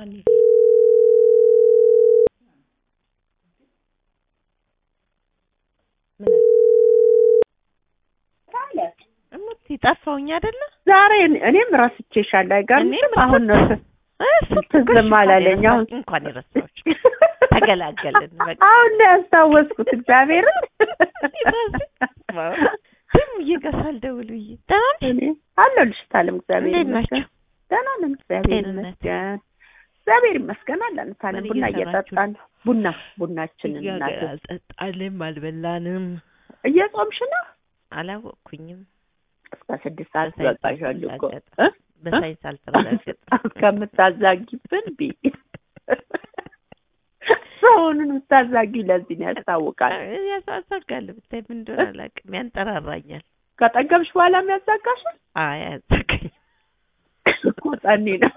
ማን ምን አለ እሙት ጠፋሁኝ አይደለ? ዛሬ እኔም ረስቼሻለሁ። አይገርምሽም? እኔም አሁን ነው እሱ ትዝም አላለኝ። አሁን እንኳን የረሳሁሽ ተገላገልን። በቃ አሁን ነው ያስታወስኩት። እግዚአብሔርን ዝም እየገፋል ደውል ብዬ ደህና ነሽ? እኔ አለሁልሽ ታለም እግዚአብሔር እንዴት ይመስገን። ናቸው? ደህና ነን እግዚአብሔር ጤንነት? ይመስገን። እግዚአብሔር ይመስገን አለን። ታለም ምን ቡና እየሰራችሁ እየጠጣን ቡና ቡናችንን እናት አልጠጣንም አልበላንም። እየጾምሽ ነው? አላወቅኩኝም። እስከ ስድስት ሰዓት በሳይንስ በቃሻል እኮ አልተረጋገጠም። እ? በሳይንስ አልተረጋገጠም። ከምታዛጊብን ቢ ሰውንን የምታዛጊ ለዚህ ነው ያስታውቃል። ያሳዛጋል ብታይ ምን እንደሆነ አላውቅም። ያንጠራራኛል። ከጠገብሽ በኋላ የሚያዛጋሻል አይ አያዛጋኝም። እኮ ጠኔ ነው።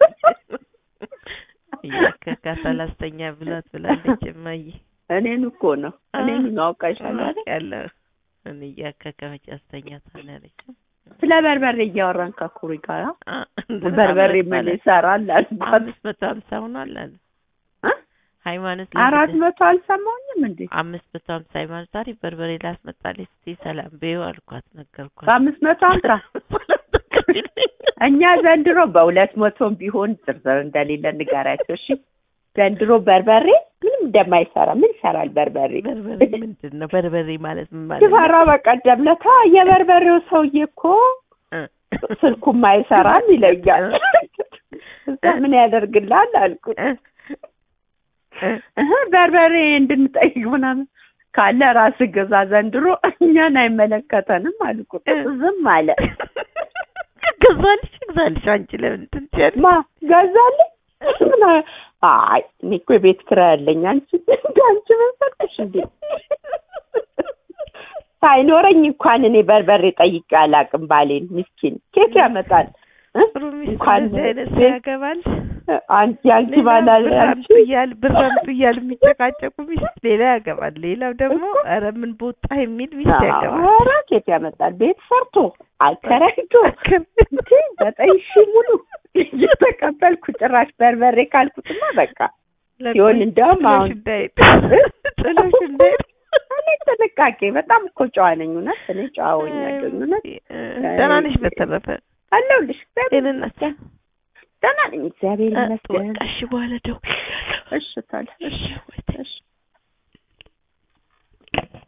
እያከካ ሰላስተኛ ብላት ብላለች እማዬ። እኔን እኮ ነው እኔን ነው አውቃሻለሁ አይደል? ያለው እኔ እያከካ መቼ አስተኛታል አለች። ስለ በርበሬ እያወራን ከኩሪ ጋር አ- በርበሬ ምን ይሰራል አልኳት። አምስት መቶ ሀምሳ ሆኗል አለ እ? ሃይማኖት አራት ለምንድን- መቶ አልሰማሁኝም እንዴ? አምስት መቶ ሀምሳ ሃይማኖት ዛሬ በርበሬ ላስመጣልሽ እስኪ ሰላም በይው አልኳት ነገርኳት። በአምስት መቶ ሀምሳ እኛ ዘንድሮ በሁለት መቶም ቢሆን ዝርዝር እንደሌለ ንገሪያቸው እሺ። ዘንድሮ በርበሬ ምንም እንደማይሰራ ምን ይሰራል በርበሬ? በርበሬ ምንድን ነው? በርበሬ ማለት ምን ማለት ነው? ሽፈራ በቀደም ለታ የበርበሬው ሰውዬ እኮ እ። ስልኩም አይሰራም ይለኛል። እዛ ምን ያደርግልሃል አልኩት። እ። እ። እህ በርበሬ እንድንጠይቅ ምናምን ካለ ራስ ገዛ ዘንድሮ እኛን አይመለከተንም አልኩት። እ። ዝም አለ። ገዛልሽ ገዛልሽ አንቺ ለምን እንትን ትያለሽ? ማ ገዛልኝ? ምን አ- አይ እኔ እኮ የቤት ኪራይ አለኝ። አንቺ እንደ አንቺ መሰለሽ እንዴ? ሳይኖረኝ እንኳን እኔ በርበሬ ጠይቄ አላውቅም። ባሌን ምስኪን ኬት ያመጣል እ? ጥሩ ሚስት እንኳን እንደዚህ አይነት ሰው ቤት- ያገባል። አንቺ አንቺ ሌላው ባላል ብር አንቺ አምጡ እያሉ ብር አምጡ እያሉ የሚጨቃጨቁ ሚስት ሌላ ያገባል። ሌላው ደግሞ እኮ። ኧረ ምን በወጣ የሚል ሚስት ያገባል። ኧረ ኬት ያመጣል? ቤት ሰርቶ አከራይቶ እንዴ ዘጠኝ ሺህ ሙሉ እየተቀበልኩ ጭራሽ በርበሬ ካልኩትማ በቃ ሲሆን እንደውም ጥሎሽ አሁን እንዳይሄድ ጥሎሽ እንዳይሄድ እኔ ጥንቃቄ በጣም እኮ ጨዋ ነኝ። እውነት እኔ ጨዋ ሆኛለሁ። እውነት ደህና ነሽ? በተረፈ አለሁልሽ። እግዚአብሔር ጤንነት ይመስገን ደህና ነኝ። እግዚአብሔር ይመስገን። በቃ እሺ፣ በኋላ ደውል። እሺ ታዲያ እሺ ወይ እሺ